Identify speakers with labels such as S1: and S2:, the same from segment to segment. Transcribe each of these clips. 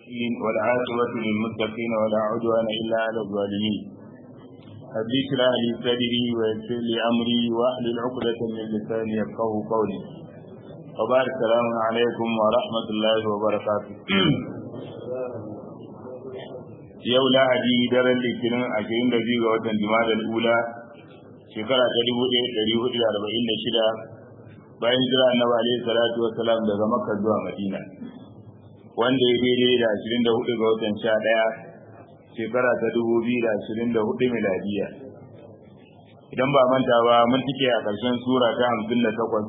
S1: الصالحين والعاقبة للمتقين ولا عدوان إلا على الظالمين رب اشرح لي صدري ويسر لي أمري واحلل عقدة من لساني يفقه قولي وبارك السلام عليكم ورحمة الله وبركاته yau lahadi daren litinin ashirin da biyu ga watan jima'a ula shekara ta dubu ɗaya ɗari hudu da arba'in da shida bayan jira annabi alaihi salatu wasalam daga makka zuwa madina wanda ya daidai da ashirin da hudu ga watan sha ɗaya shekara ta dubu biyu da ashirin da hudu miladiya idan ba manta ba mun tike a ƙarshen sura ta hamsin da takwas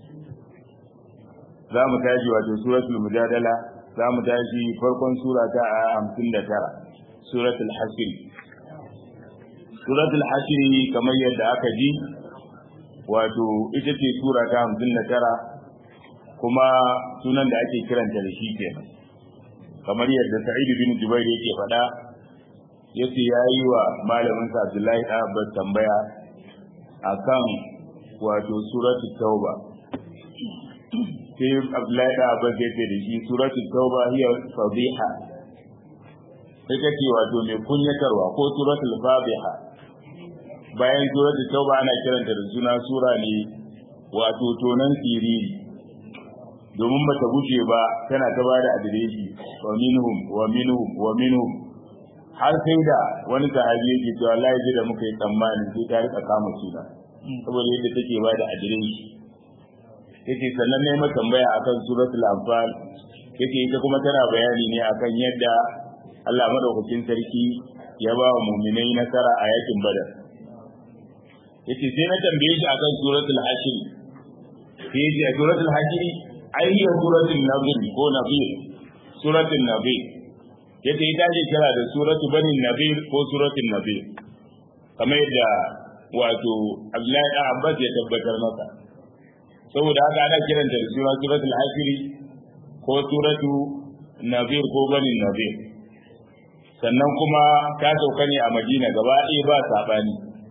S1: za mu tashi wato suratul mujadala za mu tashi farkon sura ta hamsin da tara suratul hashr suratul hashr kamar yadda aka ji wato ita ce sura ta hamsin da tara kuma sunan da ake kiranta da shi kenan kamar yadda sa'id bin jubair yake faɗa yace yayi wa malamin sa abdullahi abbas tambaya akan wato suratul tauba sai abdullahi abbas yace da shi suratul tauba hiya fadiha ita ce wato mai kunyatarwa ko suratul fadiha bayan suratul tauba ana kiranta da suna sura ne wato tonan siriri domin ba ta guje ba tana ta bada adireshi wa minhum wa minhum wa minhum har sai da wani sahabi yake cewa Allah ya da muka yi tsammani sai ta rika kama suna saboda yadda take bada adireshi yake sannan ne mata tambaya akan suratul anfal yake ita kuma tana bayani ne akan yadda Allah madaukakin sarki ya ba wa mu'minai nasara a yakin badar yace sai na tambaye shi akan suratul hashr sai yace a suratul hashr ai hiya suratul nabil ko nabil suratul nabil yace ita ce kira da suratul bani nabil ko suratul nabil kamar yadda wato Abdullahi da Abbas ya tabbatar maka saboda haka ana kiranta da sura suratul hashr ko suratu nabil ko bani nabil sannan kuma ta sauka ne a Madina gaba ɗaya ba sabani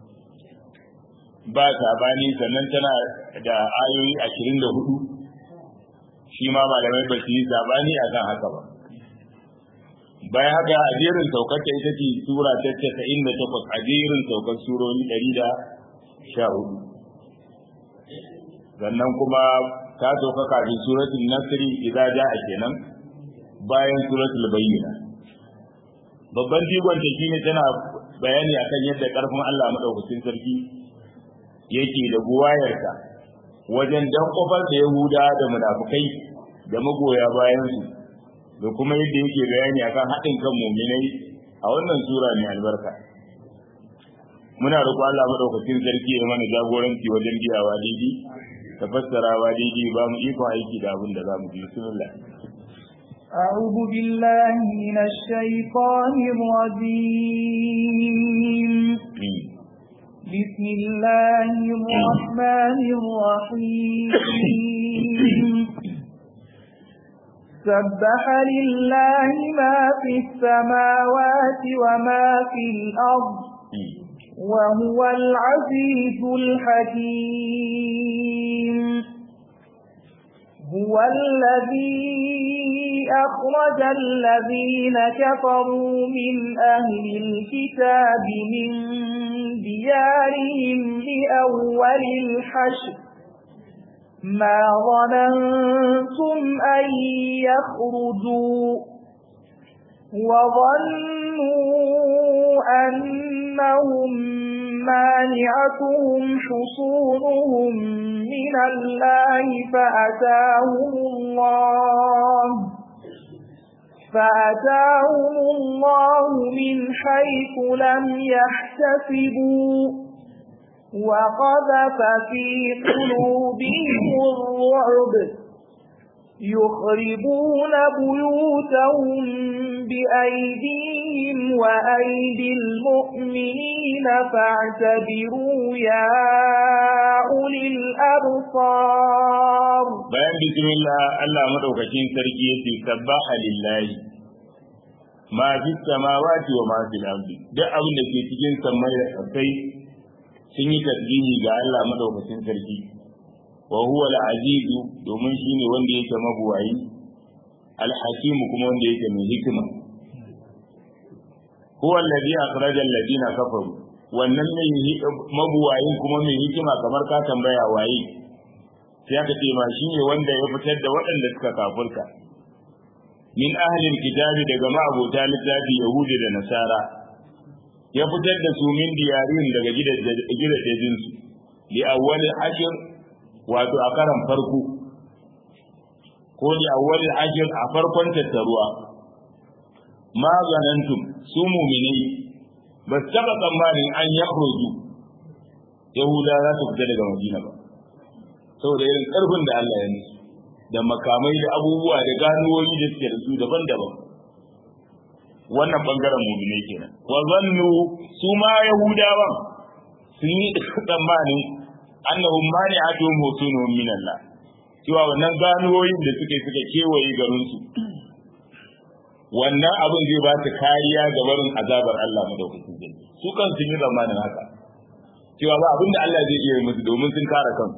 S1: ba sabani sannan tana da ayoyi ashirin da hudu shi ma malamai ba su yi sabani a kan haka ba bayan haka a jerin saukar ta ita ce sura ta casa'in da takwas a jerin saukar surori ɗari da sha hudu sannan kuma ta sauka kafin suratul nasri idza ja'a kenan bayan suratul bayyina babban jigon ta shine tana bayani akan yadda karfin Allah madaukakin sarki yake da buwayarsa wajen dan kofar da Yahuda da munafukai da magoya bayan su da kuma yadda yake bayani akan haɗin kan mu'minai a wannan sura mai albarka muna roƙo Allah madaukakin sarki ya mana jagoranci wajen biyawa daidai da fassarawa daidai ba mu iko aiki da abin da za mu ji bismillah
S2: أعوذ بالله من الشيطان الرجيم بسم الله الرحمن الرحيم سبح لله ما في السماوات وما في الأرض وهو العزيز الحكيم هو الذي أخرج الذين كفروا من أهل الكتاب من ديارهم لأول الحشر ما ظننتم أن يخرجوا وظنوا أنهم مانعتهم حصونهم من الله فأتاهم الله فأتاهم الله من حيث لم يحتسبوا وقذف في قلوبهم الرعب يخربون بيوتهم بأيديهم وأيدي المؤمنين فاعتبروا يا أولي الأبصار
S1: bayan bismillah Allah madaukakin sarki yace sabbaha lillahi ma fi samawati wa ma fil ardi duk abin da ke cikin samai da kasai sun yi tasbihi ga Allah madaukakin sarki wa huwa al-aziz domin shine wanda yake mabuwayi al-hakim kuma wanda yake mai hikima huwa alladhi akhraja alladhina kafaru wannan mai mabuwayin kuma mai hikima kamar ka tambaya waye sai aka ce ma shine wanda ya fitar da waɗanda suka kafurka min ahlil kitabi daga ma'abota littafi yahudi da nasara ya fitar da su min diyarin daga gidajen su li awwalil ashir wato a karan farko ko li awwalil ashir a farkon tattaruwa ma zanantum su mu'minai ba su taɓa tsammanin an yakhruju yahuda za su fita daga madina ba saboda irin ƙarfin da Allah ya musu da makamai da abubuwa da ganuwoyi da suke da su daban-daban wannan bangaren mu'minai kenan wa zannu su ma yahudawan sun yi tsammanin annahum mani'atuhum husunuhum min Allah cewa wannan ganuwoyin da suke suka kewaye garin su wannan abin zai ba su kariya ga barin azabar Allah madaukakin sarki su kan sun yi tsammanin haka cewa ba abin da Allah zai iya musu domin sun kare kansu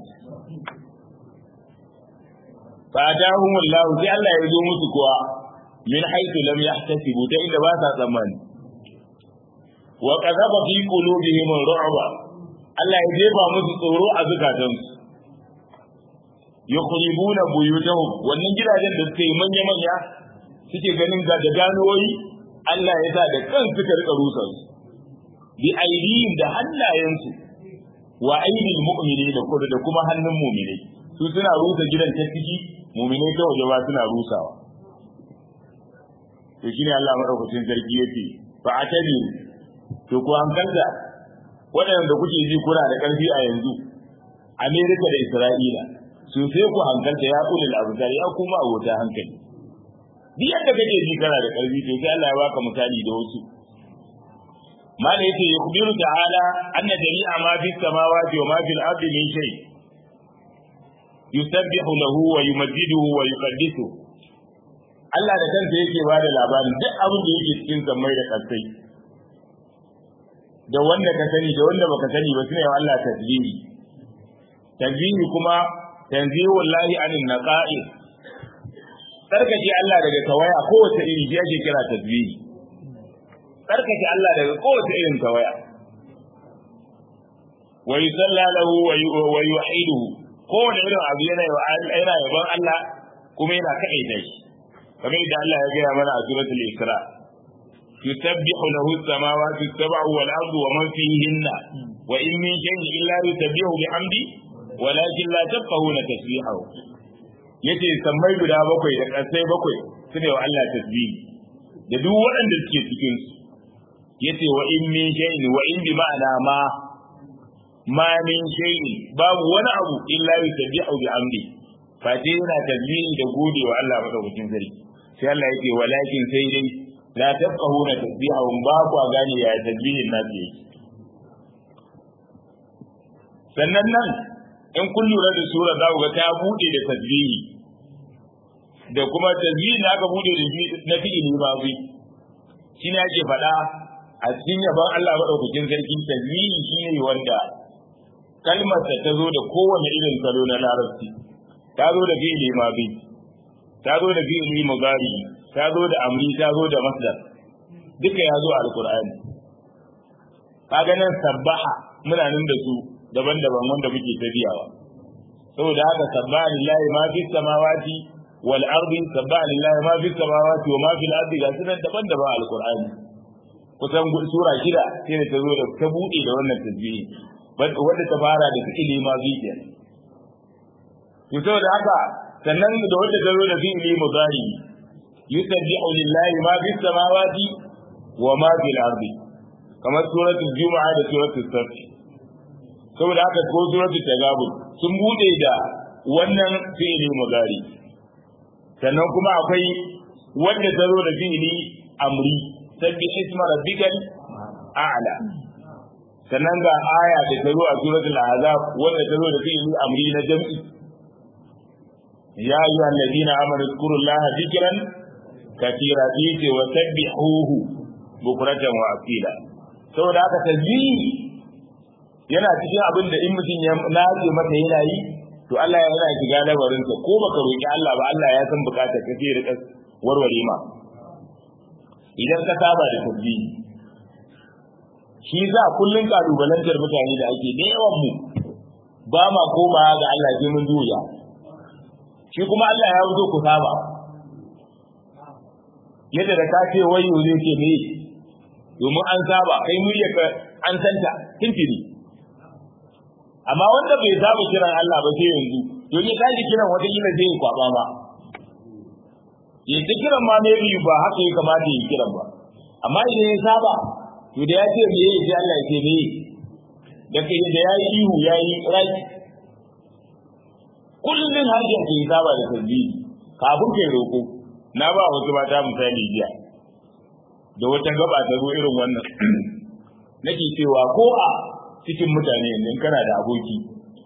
S1: fadahum Allah sai Allah ya zo musu kuwa min haythu lam yahtasibu ta inda ba sa tsammani wa qadaba fi qulubihim ru'ba Allah ya jefa musu tsoro a zukatansu yukhribuna buyutahum wannan gidajen da suke manya manya suke ganin ga da ganoyi Allah ya sa da kan suka rika rusa su bi aidihim da hannayensu wa aidil mu'minin da kuma hannun mu'minai su suna rusa gidan ta ciki muminai ta waje ba suna rusawa to shine Allah madaukakin sarki yace fa atani to ku hankalta waɗanda kuke ji kuna da ƙarfi a yanzu Amerika da Isra'ila su sai ku hankalta ya ulil abdar ya kuma abota hankali duk yadda kake ji kana da ƙarfi to sai Allah ya baka misali da wasu mala yace yukhbiru ta'ala anna jami'a ma fi samawati wa ma fil ardi min shay' yusabbihu lahu wa yumajjiduhu wa yuqaddisu Allah da kansa yake ba da labarin duk abin da yake cikin sammai da kasai da wanda ka sani da wanda baka sani ba sune Allah tasbihi tasbihi kuma tanzihu wallahi anin naqa'is tsarkake Allah daga tawaya kowace iri shi ake kira tasbihi tsarkake Allah daga kowace irin tawaya wa yusalla lahu wa yuhiduhu kowane irin abu yana yana yaban Allah kuma yana kaɗaita shi kamar yadda Allah ya gaya mana a suratul Isra yusabbihu lahu as-samawati as-sab'u wal ardu wa man fihinna wa in min shay'in illa yusabbihu bihamdi walakin la tafqahuna tasbihahu yace sammai guda bakwai da ƙasai bakwai sune wa Allah tasbihi da duk waɗanda suke cikin su yace wa in min shay'in wa in bi ma'ana ma ma min shay'in babu wani abu illa yusabbihu bihamdi fati yana tasbihi da gode wa Allah madaukakin sarki sai Allah yake walakin sai dai la tafqahuna tasbihahum ba ku gane ya tasbihin nasu yake sannan nan in kun lura da sura za ku ga ta bude da tasbihi da kuma tasbihin da aka bude da shi na fi'ili ma bi shi ne ake faɗa a cikin yaban Allah madaukakin sarki tasbihi shi ne wanda kalmar ta zo da kowane irin salo na larabci ta zo da fi'ili ma bi ta zo da fi'ili mugari ta zo da amri ta zo da masdar duka ya zo a alqur'ani kaga nan sabbaha muna nan da su daban-daban wanda muke tafiyawa saboda haka sabbaha lillahi ma fi samawati wal ardi sabbaha lillahi ma fi samawati wa ma fil ardi ga sunan daban-daban alqur'ani kusan sura shida sai da ta zo da ta buɗe da wannan tasbihi wanda ta fara da fi'ili ma bi kenan to saboda haka sannan da wanda ta zo da fi'ili mudari yusabbihu lillahi ma fi samawati wa ma fil ardi kamar suratul juma'a da suratul saff saboda haka ko suratul tagabun sun bude da wannan fi'ili mudari sannan kuma akwai wanda ta zo da fi'ili amri sabbi isma rabbikal a'la sannan ga aya da ta zo a suratul ahzab wanda ta zo da fi'ili amri na jam'i ya ayyuhal ladina amanu zkurullaha dhikran katira yace wa sabbihuhu bukratan wa asila saboda haka tasbihi yana cikin abin da in mutum ya nace masa yana yi to Allah ya yana shiga labarin sa ko baka roki Allah ba Allah ya san bukatar ka sai rika warware ma idan ka saba da tasbihi shi za kullun kalubalantar mutane da ake da yawan mu ba ma koma ga Allah sai mun duya shi kuma Allah ya zo ku saba yadda da ka ce wayo zai ce me domin an saba kai murya ka an santa tintini amma wanda bai saba kiran Allah ba sai yanzu to ne kaji kiran wata kila zai kwaba ba ya ta kiran ma ne biyu ba haka ya kamata ya kiran ba amma idan ya saba to da ya ce me ya ce Allah ya ce me da kai da ya yi ihu ya yi raki kullum harshen ke saba da tasbihi kafin kai roko na ba wasu mata misali jiya da wata gaba ta zo irin wannan nake cewa ko a cikin mutane yanzu kana da aboki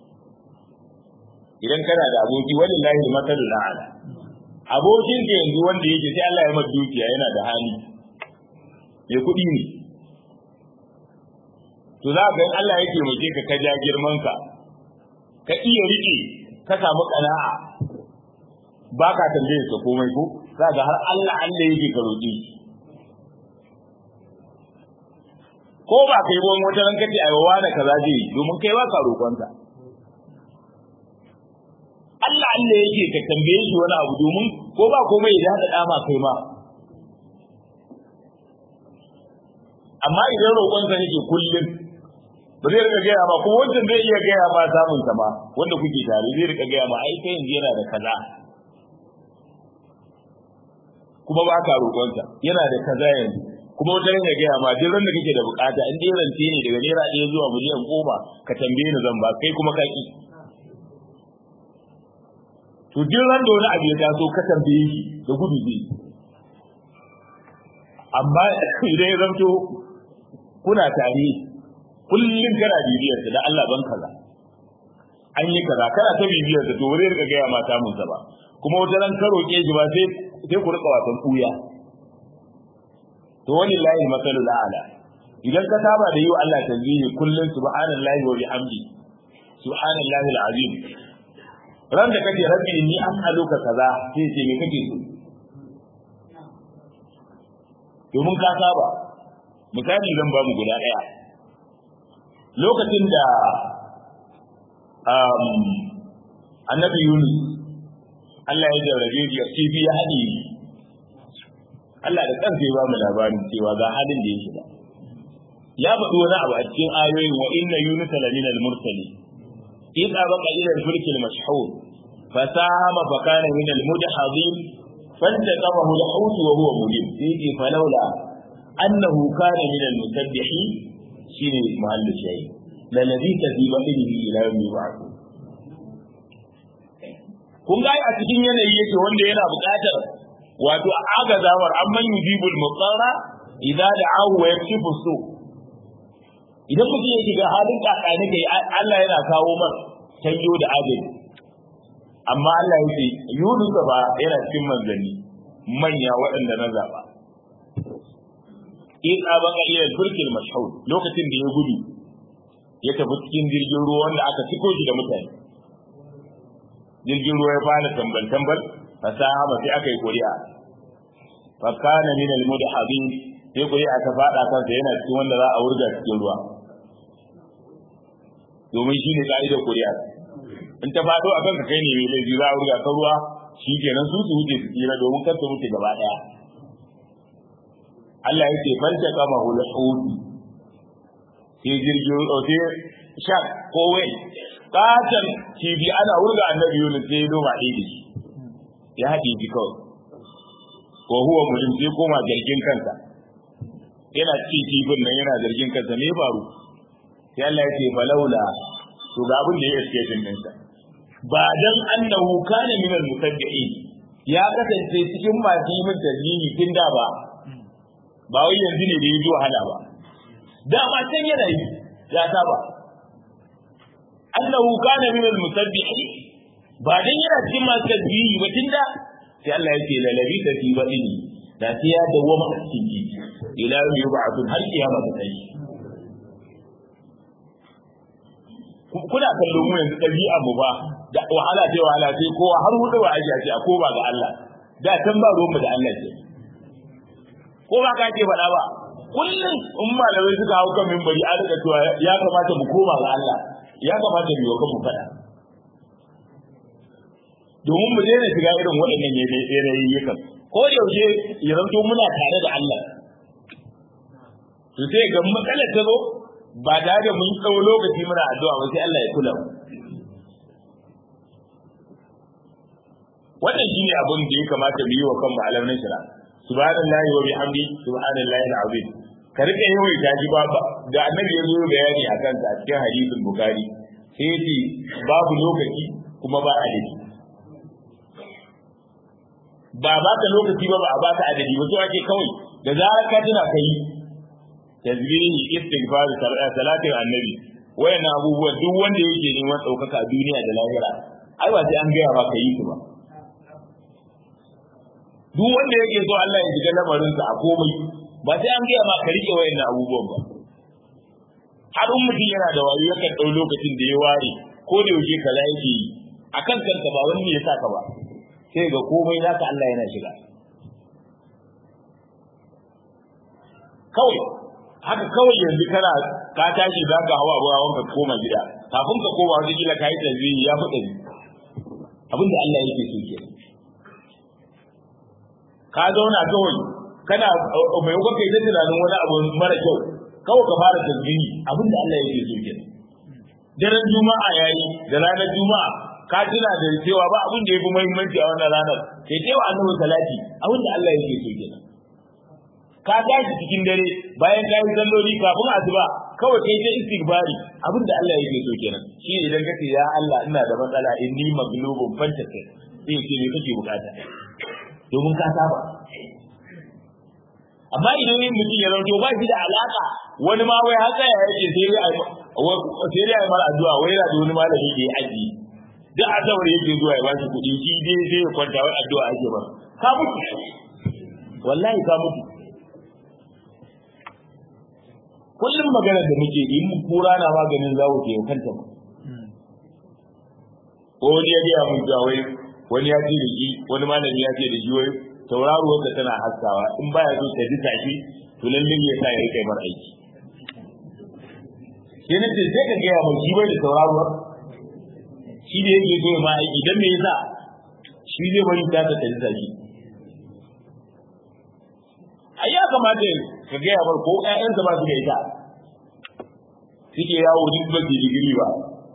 S1: idan kana da aboki wallahi masalul a'la abokin ka yanzu wanda yake sai Allah ya masa dukiya yana da hali ya kuɗi ne to za ka Allah yake mace ka ka ja girman ka ka iya rike ka samu kana'a ba ka tambaye ka komai ko za ga har Allah Allah yake ka roƙi ko ba kai ba wata ran kace ai wa da kaza je domin kai ba ka roƙonta Allah Allah yake ka tambaye shi wani abu domin ko ba komai ya hada dama kai ma amma idan roƙonsa yake kullum ba zai rika gaya ma kuma wancan zai iya gaya ma samun sa ma wanda kuke tare zai rika gaya ma ai kai yanzu yana da kaza kuma ba ka roƙonsa yana da kaza yanzu kuma wata ya gaya ma duk ran da kake da bukata in dai rance ne daga naira ɗaya zuwa miliyan goma ka tambaye ni zan ba kai kuma ka ki to duk ran da wani abu ya taso ka tambaye shi da gudu zai amma idan ya zamto kuna tare kullum kana bibiyar da Allah ban kaza an yi kaza kana ta bibiyar da to wuri rika gaya ma samun sa ba kuma wata ran ka roƙe shi ba sai sai ku rika wasan kuya to walillahi masalul a'la idan ka saba da yi wa Allah tasbihi kullun subhanallahi wa bihamdi subhanallahi alazim ran da kake rabbi inni as'aluka kaza sai ce me kake so domin ka saba misali zan ba mu guda daya lokacin da um, annabi Yunus Allah ya jarrabe shi kifi ya haɗe Allah da kansa ya ba mu labarin cewa ga halin da ya shiga ya faɗi wani abu a cikin ayoyin wa inna yunus la min al-mursali إذ أبق إلى الفلك المشحون فساهم فكان من المدحضين فالتقمه الحوت وهو مليم فيه فلولا أنه كان من المسبحين شين محل الشيء للبث في بطنه إلى يوم يبعثون kun ga a cikin yanayi yake wanda yana buƙatar wato agazawar amman yujibul mutsara idza da'ahu wa yakshifu su idan mutum ya shiga halin kakani kai Allah yana kawo mar tanyo da adali amma Allah ya ce Yunus ba yana cikin manzanni manya waɗanda na zaba in abaka ila turkil mashhur lokacin da ya gudu ya tafi cikin jirgin ruwa wanda aka ciko shi da mutane jirgin ruwa ya fara tambal tambal fasaha ba sai aka yi kuri'a fa kana min al mudhabin sai kuri'a ta fada kansa yana cikin wanda za a wurga cikin ruwa domin shi ne ka'idar kuri'a in ta fado a kanka kai ne mai laifi za a wurga ka ruwa shi kenan su su wuce su tsira domin kar su wuce gaba daya Allah ya ce fanta kama hul hudu sai jirgin sai shan ko wai katon kibi ana wurga annabi Yunus sai noma ɗaya da shi ya haɗe shi kawai ko huwa mulim sai koma jirgin kansa yana cikin kifin nan yana zargin kansa me faru sai Allah ya ce falaula to ga abin da ya iske din sa ba dan annahu kana min al-musaddiqin ya kasance cikin masu yi min tasbihi tun da ba ba wai yanzu ne da yi wahala ba dama can yana yi ya saba annahu kana min al-musabbihin ba dan yana cikin masu tasbihi ba tun da sai Allah ya ce la labi ta fi badini da sai ya dawwama a cikin ji ila yau yub'athun har kiyama ta kai kuna kallon mu yanzu ɗabi'a mu ba da wahala ce wahala sai kowa har hudu wa ake ce a ko ba ga Allah da can ba ruwanmu da Allah ce ko ba ka ce faɗa ba kullum in malamai suka hau kan mimbari a rika cewa ya kamata mu koma ga Allah ya kamata mu yi wa kanmu faɗa domin mu daina shiga irin waɗannan yanayiyyukan ko yaushe ya zanto muna tare da Allah to sai ga matsalar ta zo ba da da mun tsawo lokaci muna addu'a ba sai Allah ya kula mu wannan shine abin da ya kamata mu yi wa kanmu alamin shira subhanallahi wa bihamdi subhanallahi alazim ka rika yawan gaji ba da annabi ya zo bayani akan ta a cikin hadisin bukhari sai yace babu lokaci kuma ba adadi ba ba ka lokaci ba ba a baka adadi ba so ake kawai da zarar ka tuna kai tasbihi istighfar salatin annabi wayan abubuwan duk wanda yake neman ɗaukaka a duniya da lahira ai ba sai an gaya ba ka yi su ba duk wanda yake so Allah ya shiga lamarinsa a komai ba sai an gaya ma ka rike wayan abubuwan ba har in mutum yana da wayo yakan ɗau lokacin da ya ware ko da yaushe kaza yake yi akan kanka ba wani ne ya saka ba sai ga komai naka Allah yana shiga kawai haka kawai yanzu kana ka tashi za ka hawa abuwa wanka koma gida kafin ka koma wata kila ka yi tasbihi ya fi ɗari abin da Allah yake so ke ka zauna kawai kana mai kuka kai ta tunanin wani abu mara kyau kawai ka fara tasbihi abin da Allah yake so ke daren juma'a yayi da ranar juma'a ka tuna da cewa ba abin da ya fi muhimmanci a wannan ranar sai cewa annabi salati abin da Allah yake so kenan ka tashi cikin dare bayan ka yi salloli kafin asuba kawai kai ta istighfari abin da Allah yake so kenan shi idan kace ya Allah ina da matsala inni maglubun fantaka sai ce me kake bukata domin ka saba amma idan yin mutum ya zanto ba shi da alaka wani ma wai haka ya yake sai dai sai dai mara addu'a wai yana da wani malami da ya aji duk azawar yake zuwa ya bashi kuɗi shi dai sai ya kwanta wai addu'a ake ba ka mutu wallahi ka mutu kullum maganar da muke yi mu kura na maganin zawo ke kanta ba ko wani ya gaya mun cewa wai wani ya ce da shi wani malami ya ce da shi wai tauraruwar da tana haskawa in baya so ta disa shi to lalle ya sa ya rike mar aiki sai na ce sai ka gaya mai shi bai da tauraruwar shi da yake so ma aiki dan me yasa shi zai bari ta ta disa shi ai ya kamata ka gaya mar ko ƴaƴansa ba su da ita suke yawo duk ba su digiri ba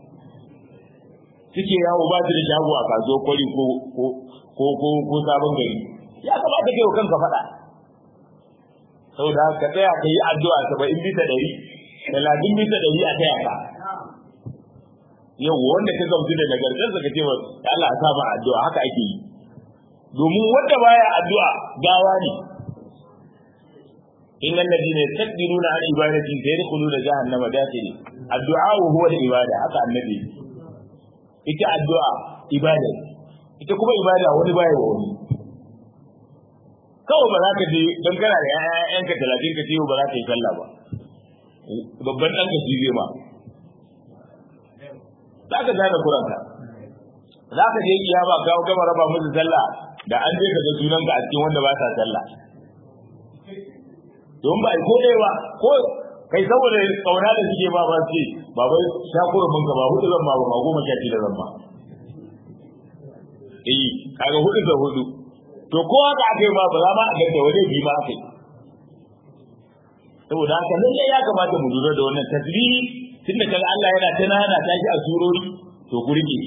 S1: suke yawo ba su da shago a kasuwar kwari ko ko ko ko sabon gari ya kamata kai kanka faɗa saboda ka tsaya ka yi addu'a saba'in bisa ɗari talatin bisa ɗari a taya ka yau wanda ka gamsu da nagartarsa ka ce wa Allah a sa ma addu'a haka ake yi domin wanda baya addu'a gawa ne إن الذين يستكبرون عن عبادتي سيدخلون جهنم داخلين الدعاء هو العبادة هذا النبي ita addu'a ibada ita kuma ibada wani baya wa wani kawai ba za ka je don kana da ƴaƴanka talatin ka ce ba za ka yi sallah ba babban ɗan ka shi zai ma za ka gane kuranka za ka je kiyama ka gama raba musu sallah da an je ka ga sunanka a cikin wanda ba sa sallah don ba ko ɗaya ba ko kai saboda kauna da suke ba ba ce ba bai shakuru mun ka ba hudu zan ma ba ma goma sha da zan ma eh kaga hudu da hudu to ko haka aka yi ma ba za ma a ganta wani bi ma aka yi saboda haka lalle ya kamata mu lura da wannan tasbihi tunda kaga Allah yana ta nana ta shi a surori to ku rike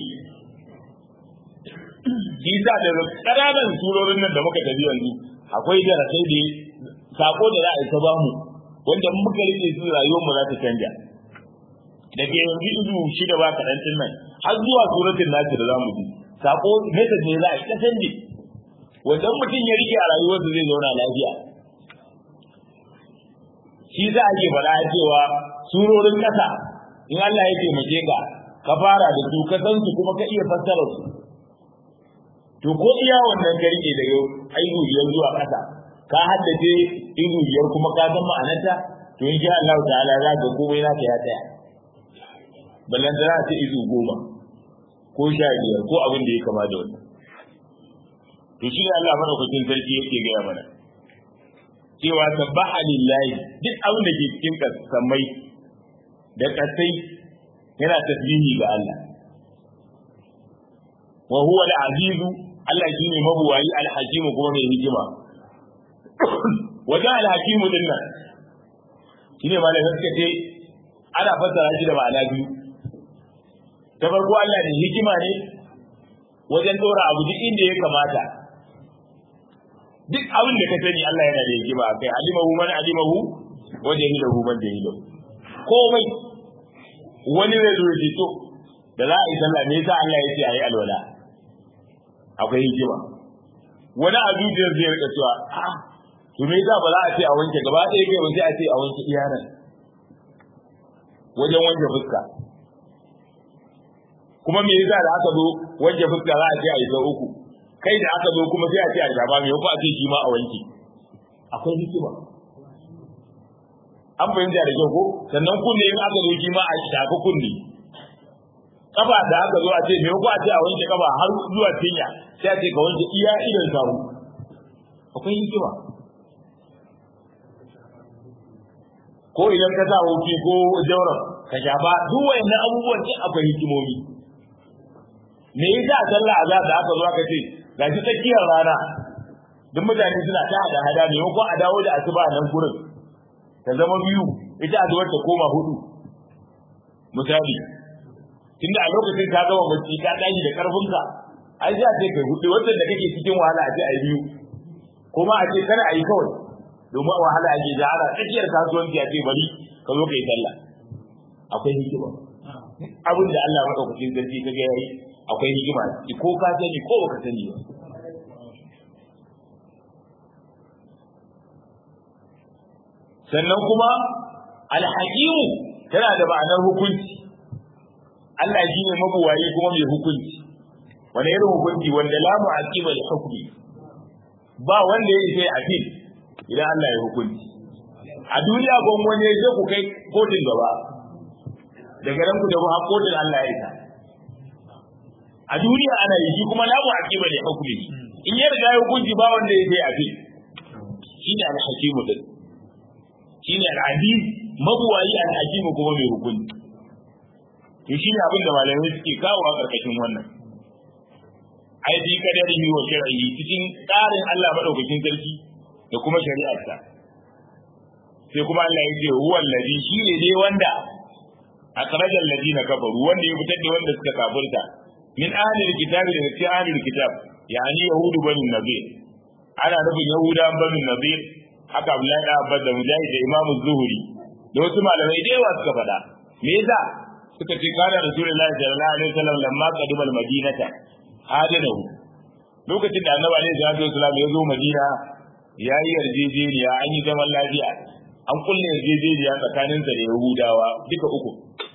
S1: shi sa da ƙananan surorin nan da muka tafi yanzu akwai darasai da sako da za a yi ta bamu wanda muka rike su rayuwar mu za ta canja daga yanzu izu shida ba kaɗan tun nan har zuwa suratul nasi da zamu ji sako message ne za a yi ta canje wanda mutum ya rike a rayuwarsa zai zauna lafiya shi za a ke faɗa cewa surorin ƙasa in Allah ya taimake ka ka fara da su ka san su kuma ka iya fassara su to ko iya wannan ka rike daga aihu biyar zuwa ƙasa ka haddace izu biyar kuma ka san ma'anarta to in sha Allah ta'ala za ka komai naka ya tsaya ballan da ta izu goma ko sha biyar ko abin da ya kama da wannan to shi ne Allah madaukakin sarki yake gaya mana cewa sabbaha lillahi duk abin da ke cikin kasamai da kasai yana tasbihi ga Allah wa huwa al-azizu Allah shine mabuwayi al-hakim kuma mai hikima wajen al-hakim din nan shine malamin suka ce ana fassara shi da ma'ana biyu ta farko Allah ne hikima ne wajen dora abu duk inda ya kamata duk abin da ka sani Allah yana da hikima kai alimahu man alimahu wa jahilahu man jahilahu komai wani zai zo ya to da za a yi sallah me yasa Allah ya ce ayi alwala akwai hikima wani a zuciyar zai rika cewa a to me yasa ba za a ce a wanke gaba ɗaya kai ba sai a ce a wanke iyanan wajen wanke fuska kuma me yasa da aka zo wanke fuska za a ce a yi sau uku kai da aka zo kuma sai a ce a shafa me ko a ce shi ma a wanke akwai hikima an fahimta da kyau ko sannan kunne in aka zo shi ma a shafi kunne kafa da aka zo a ce me ko a ce a wanke kafa har zuwa cinya sai a ce ka wanke iya idan sawu akwai hikima ko idan ka sa hoki ko jauran ka shafa duk wayannan abubuwan ce akwai hikimomi me yasa sallah azhar da aka zo aka ce gashi tsakiyar rana duk mutane suna ta hada hada ne ko a dawo da asuba nan gurin ta zama biyu ita azuwar ta koma hudu misali tunda a lokacin ka gama bacci ka tashi da karfinka ai sai a ce kai hudu wannan da kake cikin wahala a ce ai biyu kuma a ce kana ayi kawai domin wahala ake da ana tsakiyar kasuwanci a ce bari ka zo kai sallah akwai hikima abin da Allah madaukakin sarki ka ga yayi akwai hikima ko ka sani ko baka sani ba sannan kuma alhakimu tana da ma'anar hukunci Allah shi ne mabuwayi kuma mai hukunci wani irin hukunci wanda la mu'aqiba li hukmi ba wanda ya sai afil idan Allah ya hukunci a duniya gon wani ya ku kai kotun gaba daga nan ku da ha kotun Allah ya isa a duniya ana yi shi kuma la mu'aqiba li hukmi in ya riga ya hukunci ba wanda ya sai afil shine al-hakimu din shine al-aziz mabuwayi al-hakim kuma mai hukunci to shine abin da malamai suke kawo a karkashin wannan ai bi kadarihi wa shar'ihi cikin tsarin Allah madaukakin sarki da kuma shari'arsa sai kuma Allah ya ce huwa allazi shine dai wanda akhrajal ladina kafaru wanda ya fitar da wanda suka kafirta min ahlil kitabi daga cikin ahlil kitab yani yahudu banu nadir ana nufin yahudan banu nadir haka Abdullahi da Abbas da Mujahid da Imam Zuhri da wasu malamai da yawa suka faɗa me yasa suka ce kana Rasulullahi sallallahu alaihi wasallam lamma qadima al-Madinata hadanahu lokacin da Annabi alaihi salatu wasallam ya zo Madina ya yi yarjejeniya an yi zaman lafiya an kulle yarjejeniya tsakaninsa da Yahudawa duka uku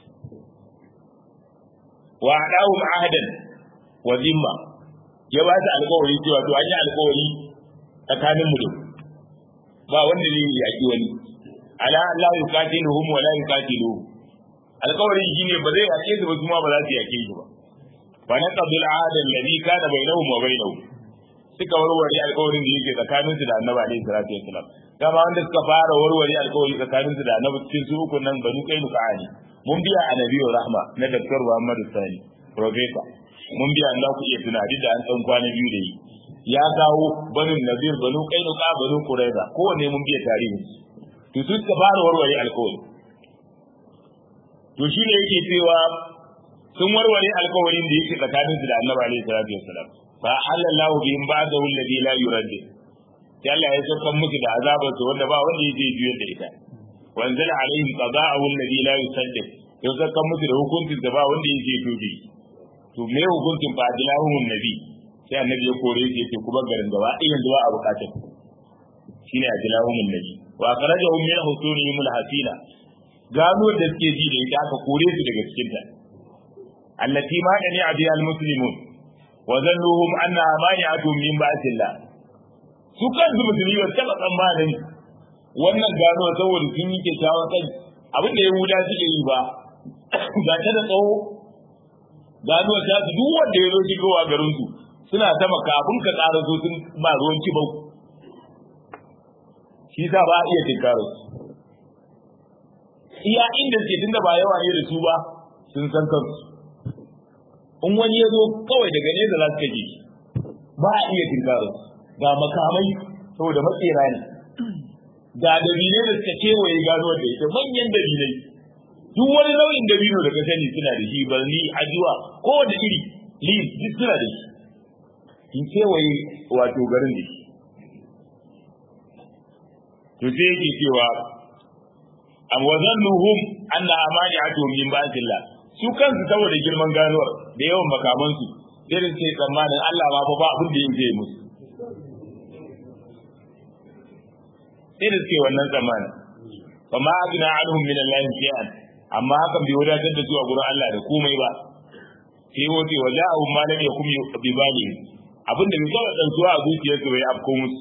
S1: wa adahum ahadan wa zimma ya ba su alƙawari cewa to an yi alƙawari tsakanin mu da ba wanda zai yi yaƙi wani ala la yuqatiluhum wa la yuqatiluhu alƙawarin shine ba zai yaƙe su ba kuma ba za su yaƙe shi ba fa naqadu al-ahd alladhi kana bainahum wa bainahu suka warware alƙawarin da yake tsakanin su da Annabi alaihi salatu wassalam kama wanda suka fara warware alƙawari tsakanin su da Annabi cikin su uku nan banu kai nuqani mun biya annabi rahma na Dr. Muhammad Sani professor mun biya Allah ku iya tunani da an san kwana biyu da yi ya kawo banin nazir banu kainuka banu quraiza kowanne mun biya tarihi to su suka fara warware alkawari to shi ne yake cewa sun warware alkawarin da yake tsakanin su da annabi alaihi salatu wassalam fa halallahu bihim ba'dahu alladhi la yurad sai Allah ya saka musu da azabar su wanda ba wanda yake juyar da ita wa anzala alaihim qada'ahu alladhi la yusaddiq ya saka musu da hukuncin da ba wanda yake tobe to me hukuncin fa adilahum nabi sai annabi ya kore shi yace kuma garin gaba ɗaya yanzu ba a bukatar shine adilahum nabi wa akhrajahum min husunihim alhasila gano da suke ji da ita aka kore su daga cikin ta allati ma dani abi almuslimun wa zannuhum anna mani'atun min ba'sillah su kansu musulmi ba taba tsammanin wannan gano saboda sun yi kyakkyawan kai abin da yahuda suke yi ba ga ta da tsawo gano ta su duk wanda ya zo shigowa garin su suna sama kafin ka ƙara zo sun ba ruwan kibau shi sa ba a iya tinkaro iya inda suke tunda ba yawa ne da su ba sun san kansu in wani ya zo kawai daga nesa za su kaje ba a iya tinkaro ga makamai saboda matsera ne ga dabilai da suka kewaye gano da ita manyan dabilai duk wani nau'in dabino da ka sani suna da shi barni ajuwa kowane iri leaf duk suna da shi in kewaye wato garin da shi to sai yake cewa am wazannuhum anna amani'atu min ba'dillah su kansu saboda girman ganuwar da yawan makaman su sai da sai tsammanin Allah ma fa ba abin da yake musu sai da suke wannan tsammanin fa ma agna anhum min Allah shay'an amma hakan bai wadatar da su a gurin Allah da komai ba sai wace wa ja'ahum ma lam yakum bi bali abin da bai taɓa ɗansuwa a zuciyarsu bai afko musu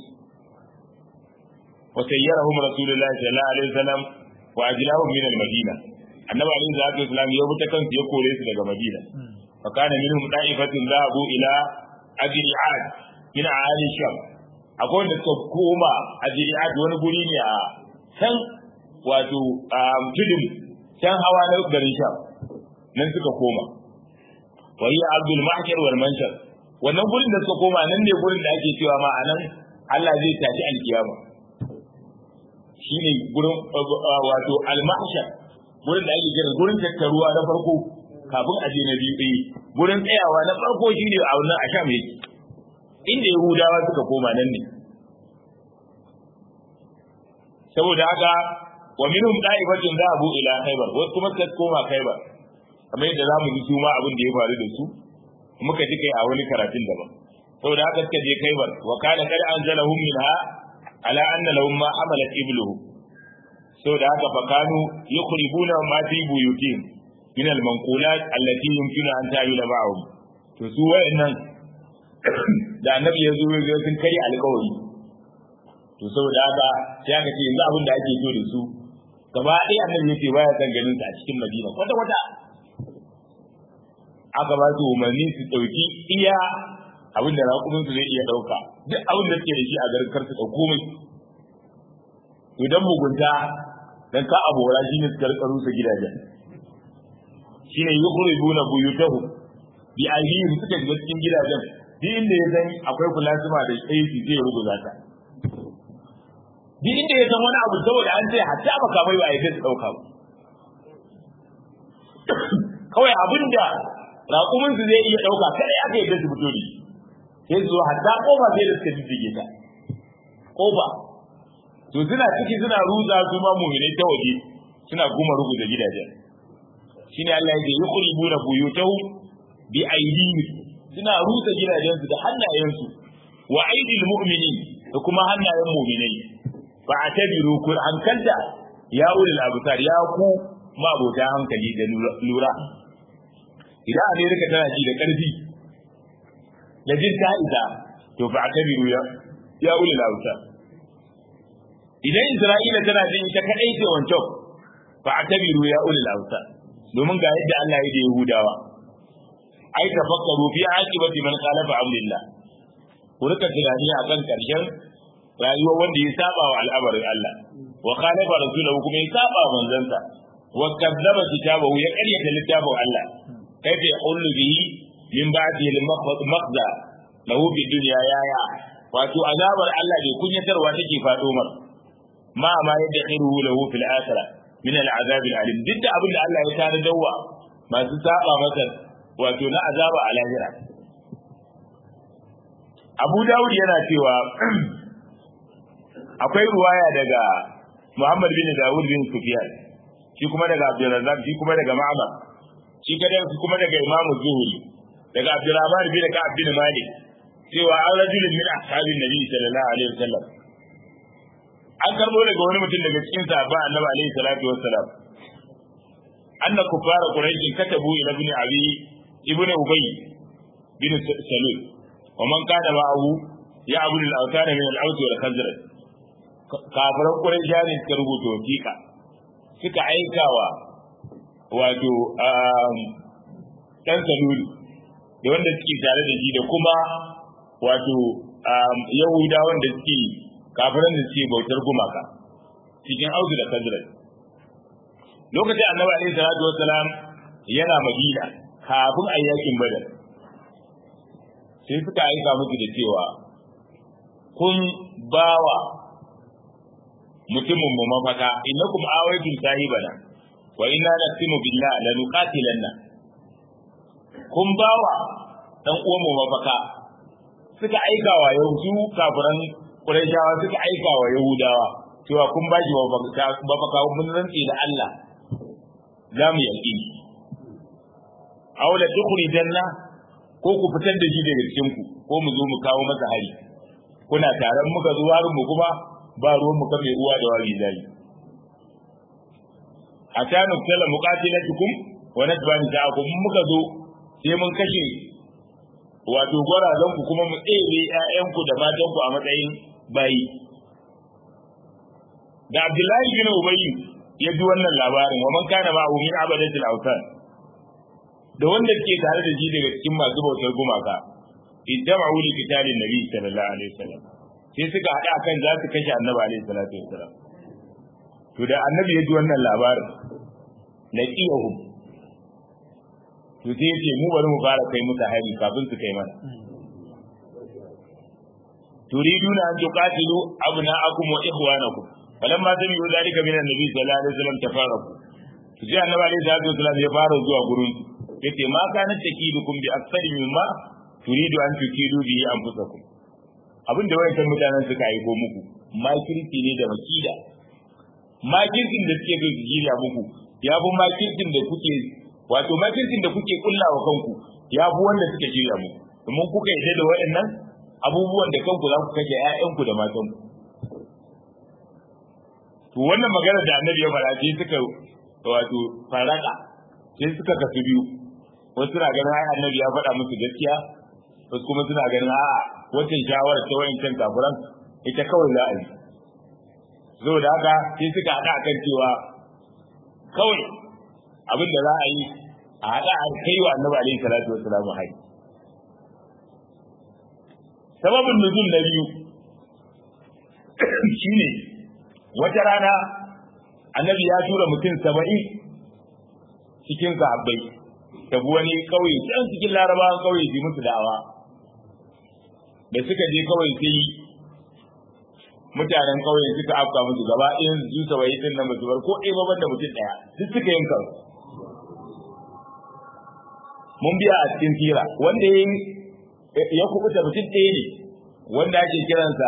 S1: wa sayyarahum rasulullahi sallallahu alaihi wasallam wa ajlahum min al-madina annabi alaihi salatu wasallam ya buta kansu ya kore su daga madina fa kana minhum da'ifatun zahabu ila ajri'at min ahli sham akwai wanda suka koma ajri'at wani guri ne a can wato tudun can hawa na garin sham nan suka koma wa hiya abdul mahshar wal manshar wannan gurin da suka koma nan ne gurin da ake cewa ma anan Allah zai tashi alkiyama shine gurin wato al-mahshar gurin da ake kira gurin tattaruwa na farko kafin a je na biyu ɗaya gurin tsayawa na farko shine a wannan asham yake inda yahudawa suka koma nan ne saboda haka wa minhum da'ibatun zahabu ila khaybar wasu kuma suka koma khaybar kamar yadda zamu ji su ma abin da ya faru da su muka ji kai a wani karatun daban saboda haka suka je khaybar wa kana kad anzalahum minha ala anna lahum ma hamalat ibluhu saboda haka fa kanu yukhribuna ma fi buyutihim min al-manqulat allati yumkinu an ta'ila ba'hum to su wayannan da annabi ya zo ya sun kai alƙawari to saboda haka sai aka ce yanzu abin da ake so da su gaba ɗaya annabi ya ce baya san ganin sa a cikin madina kwata kwata aka ba su umarni su ɗauki iya abin da raƙumin su zai iya ɗauka duk abin da suke da shi a garin kar su ɗauko mai to dan mugunta dan ka abora shi ne suka rika rusa gidajen shine yukhribuna buyutahu bi ahlihim suka shiga cikin gidajen duk inda ya san akwai plasma da AC zai rubuta ta duk inda ya san wani abu saboda an ce hatta makamai ba a yi su ɗauka ba kawai abin da raƙuminsu zai iya ɗauka kada ya kai da su fito da sai su hatta ƙofa sai da suka jijjige ta ƙofa to suna ciki suna ruza su ma mu'minai ta waje suna kuma rubuta gidajen shine Allah yake yuqribuna buyutahum bi aydihim suna rusa gidajensu da hannayensu wa aidil mu'minin da kuma hannayen mu'minai fa atabiru kun hankalta ya ulul absar ya ku mabota hankali da lura idan amerika tana ji da karfi da jin ta isa to fa atabiru ya ya ulul absar idan isra'ila tana jin ita kadai ce wancan fa atabiru ya ulul absar domin ga yadda Allah ya da yahudawa ai tafakkaru fi aqibati man khalafa amrillah ku rika tunani akan karshen rayuwar wanda ya saba wa al'amarin Allah wa khalafa rasulahu kuma ya saba manzansa wa kadzaba kitabahu ya karyata littafin Allah kaifa yaqulu bihi min ba'di al-makhza lahu fi dunya yaya wato azabar Allah bai kunyatarwa take fado mar ma ma yadda khiruhu lahu fil akhirah min al-azab al-alim duk da abin da Allah ya tare dawa masu saba masa wato na azaba a lahira Abu Dawud yana cewa akwai ruwaya daga Muhammad bin Dawud bin Sufyan shi kuma daga Abdurrazzaq shi kuma daga Ma'mar shi kada shi kuma daga Imam Zuhri daga Abdurrahman bin Ka'ab bin Malik cewa an rajulun min ashabin Nabi sallallahu alaihi wasallam an karbo daga wani mutum daga cikin sahaba Annabi alaihi salatu wassalam anna kuffara quraish katabu ila ibn abi ibn ubay bin salul wa man kana ma'ahu ya abu al-awtan min al-aws wal khazraj kafiran quraish ne suka rubuta wasiqa suka aikawa wato dan salul da wanda suke tare da shi da kuma wato yahudawan da suke kafiran da suke bautar gumaka cikin auzu da kazrat lokacin annabi alaihi salatu wassalam yana madina kafin a yakin badar sai suka aika musu da cewa kun bawa mutumin mu mafaka innakum awaitum sahibana wa inna naqsimu billah la nuqatilanna kun bawa dan uwan mu mafaka suka aika wa yahudu kafiran qurayshawa suka aika wa yahudawa cewa kun ba shi mafaka mun rantsi da Allah za mu yaki aula tukhrijanna ko ku fitar da shi daga cikin ku ko mu zo mu kawo masa hari kuna taron muka zo harin mu kuma ba ruwan mu kame uwa da wari zai hatta nuktala muqatilatukum wa natba nisa'akum muka zo sai mun kashe wato gwarazan ku kuma mu tsere ƴaƴan ku da matan ku a matsayin bayi da Abdullahi bin Ubayy ya ji wannan labarin wa man kana ma'ahu min abadatil awsan da wanda ke tare da shi daga cikin masu bautar gumaka iddama'u li qitalin nabi sallallahu alaihi wasallam sai suka haɗa kan za su kashe annabi alaihi salatu wasallam to da annabi ya ji wannan labarin laqiyahu to sai ya ce mu bari mu fara kai musu hari kafin su kai mana turiduna an tuqatilu abna'akum wa ikhwanakum falamma sami'u dhalika min annabi sallallahu alaihi wasallam tafarraqu to sai annabi alaihi salatu wasallam ya fara zuwa gurin yace ma kana takidukum bi aksari mimma turidu an tukidu bi anfusakum abin da wayancan mutanen suka aiko muku makirci ne da makida makircin da suke zai jira muku ya fi makircin da kuke wato makircin da kuke kullawa kanku ya fi wanda suke jira muku domin kuka yi da waɗannan abubuwan da kanku za ku kashe ƴaƴanku da matanku to wannan magana da annabi ya fara sai suka wato faraka sai suka kasu biyu wasu suna ganin ai annabi ya faɗa musu gaskiya wasu kuma suna ganin a'a wacce shawara ta wayancan kafiran ita kawai za a yi saboda haka sai suka haɗa kan cewa kawai abin da za a yi a haɗa a kai wa annabi alaihi salatu wassalamu hari sababin nuzul na biyu shine wata rana annabi ya tura mutum saba'in cikin sahabbai tabi wani kauye can cikin larabawan kauye su musu da'awa da suka je kawai sai mutanen kauye suka afka musu gaba ɗayan su saba'in din nan basu bar ko ɗaya ba da mutum ɗaya duk suka yin kansu mun biya a cikin tira wanda ya kubuta mutum ɗaya ne wanda ake kiransa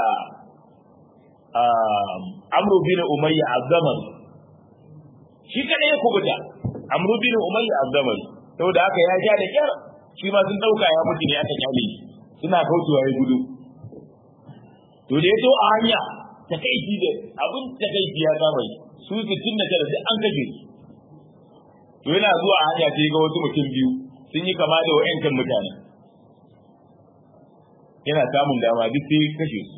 S1: amru bin umayya azzaman shi kadai ya kubuta amru bin umayya azzaman saboda haka ya ja da kyar shi ma sun dauka ya mutu ne aka kyale shi suna kaucewa ya gudu to da ya to a hanya ta kai shi da abin ta kai ya kama shi su sittin da tara duk an kashe su to yana zuwa a hanya sai ga wasu mutum biyu sun yi kama da wa'yankan mutane yana samun dama duk sai kashe su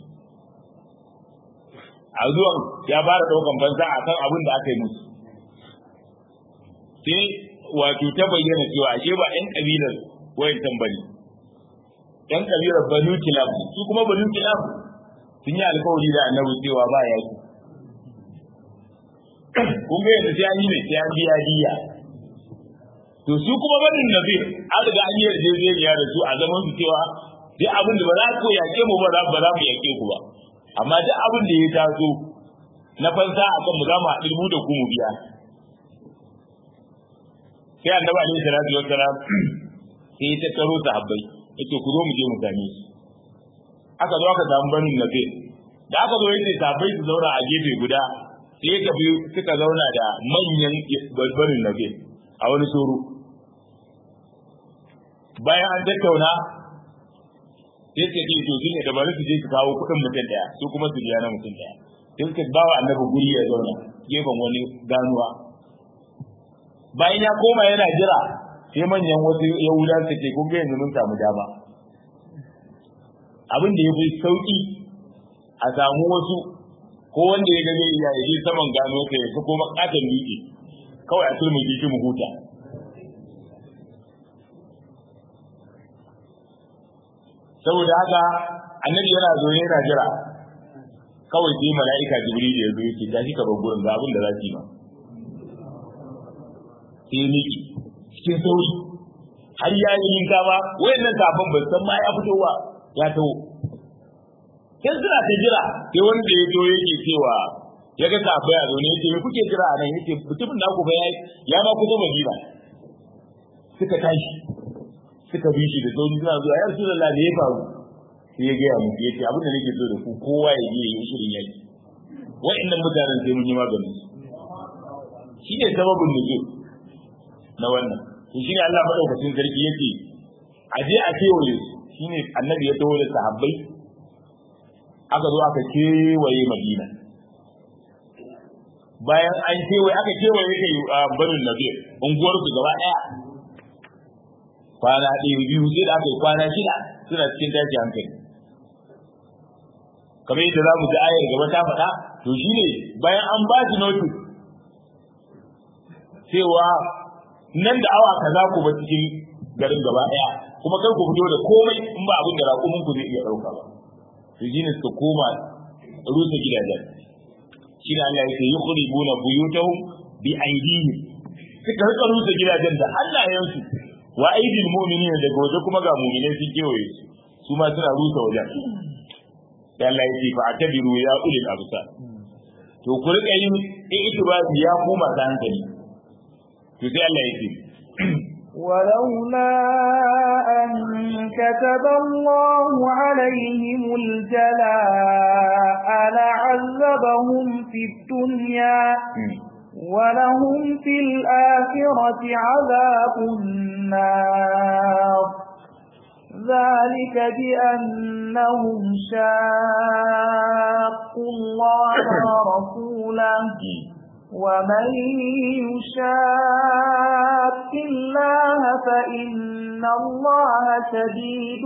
S1: a zuwan ya fara daukan banza a kan abin da aka yi musu sai wato ta bayyana cewa ashe ba ɗan ƙabilar wayancan bane ɗan ƙabilar banu kilab su kuma banu kilab sun yi alkawari da annabi cewa ba yaki kun ga yanzu sai an yi ne sai an biya diya to su kuma banin nazir an riga an yi yarjejeniya da su a zaman su cewa duk abin da ba za ku yake mu ba ba za mu yake ku ba amma duk abin da ya taso na fansa a kan mu za mu haɗu da ku mu biya sai annabi alaihi salatu wassalam sai ya tattaro sahabbai yace ku zo mu je mu same shi aka zo aka samu banin nabi da aka zo yace sahabbai su zauna a gefe guda sai ya tafi suka zauna da manyan banin nabi a wani soro bayan an tattauna sai ce to shi ne da bari su je su kawo kuɗin mutum daya su kuma su biya na mutum daya sai suka ba wa annabi guri ya zauna gefen wani ganuwa bayan ya koma yana jira sai manyan wasu yahuda su ce kun ga yanzu mun samu dama abin da ya fi sauki a samu wasu ko wanda ya gane ya yi saman gano ka ya sako makatan dutse kawai a turmi shi mu huta saboda haka annabi yana zo yana jira kawai sai mala'ika jibril ya zo yake tashi ka bar gurin ga abin da za ki ma sai miki cikin sauri har ya yi yinka ba wayannan kafin ban san ma ya fito ba ya taho sai suna ta jira sai wanda ya zo yake cewa ya ga kafin ya zo ne yake me kuke jira a nan yake mutumin naku ba ya ma kusa madina suka tashi suka bi shi da sauri suna zuwa ya rasulullah ne ya faru sai ya gaya muku yace abin da nake so da ku kowa ya je ya shirin yaki wa'annan mutanen sai mun yi maganin su shine sababin nuzul na wannan to shine Allah madaukakin sarki yake a je a kewaye su shine annabi ya tawo da sahabbai aka zo aka kewaye Madina bayan an kewaye aka kewaye kai barin nabi unguwar su gaba daya kwana ɗaya biyu sai da aka yi kwana shida suna cikin tashi hankali kamar yadda za mu ji ayar gaba ta faɗa to shi ne bayan an ba shi notice cewa nan da awa kaza ku ba cikin garin gaba ɗaya kuma kar ku fito da komai in ba abin da raƙumin ku zai iya ɗauka ba to shi ne suka koma rusa gidajen shi ne Allah ya ce yukhribuna buyutahum bi aydihim suka rika rusa gidajen da hannayensu wa aidil mu'minin daga waje kuma ga mu'minai sun kewaye su su ma suna rusa wajen da Allah yake fa atabiru ya ulil absar to ku rika yin itibari ya ku masu hankali to sai Allah yake
S2: ولولا أن كتب الله عليهم الجلاء لعذبهم في الدنيا ولهم في الآخرة عذاب النار ذلك بأنهم شاقوا الله ورسوله ومن يشاق الله فإن الله شديد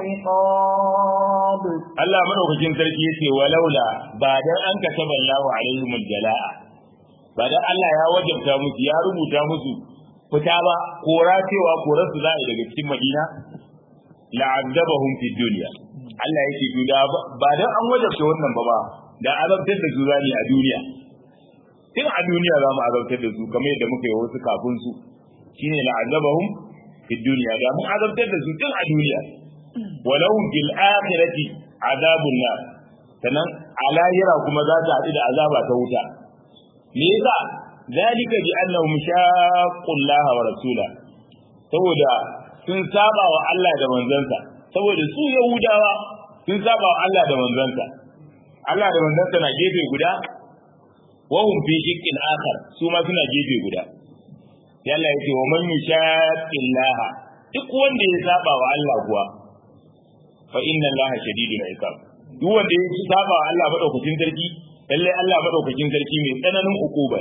S2: العقاب
S1: Allah madaukakin sarki yace walaula ba dan an kataba Allah alaihim aljala'a ba dan Allah ya wajabta musu ya rubuta musu fita ba kora cewa korar su za a daga cikin Madina la'adzabahum fi dunya Allah yake to da ba dan an wajabta wannan ba ba da azabtar da su zani a duniya tun a duniya za mu azabtar da su kamar yadda muka yi wasu kafin su shine la'adzabahum fi dunya da mun azabtar da su tun a duniya walahum fil akhirati azabun nar sannan a lahira kuma za ta haɗu da azaba ta wuta me yasa zalika bi annahum shaqqu Allah wa rasula saboda sun saba wa Allah da manzansa saboda su yahudawa sun saba wa Allah da manzansa Allah da manzansa na gefe guda wa hum fi shiqqin akhar su ma suna gefe guda sai Allah ya ce wa man yushaqqi Allah duk wanda ya saba wa Allah kuwa fa inna Allah shadidul iqab duk wanda ya saba wa Allah madaukakin sarki lalle Allah madaukakin sarki mai tsananin ukuba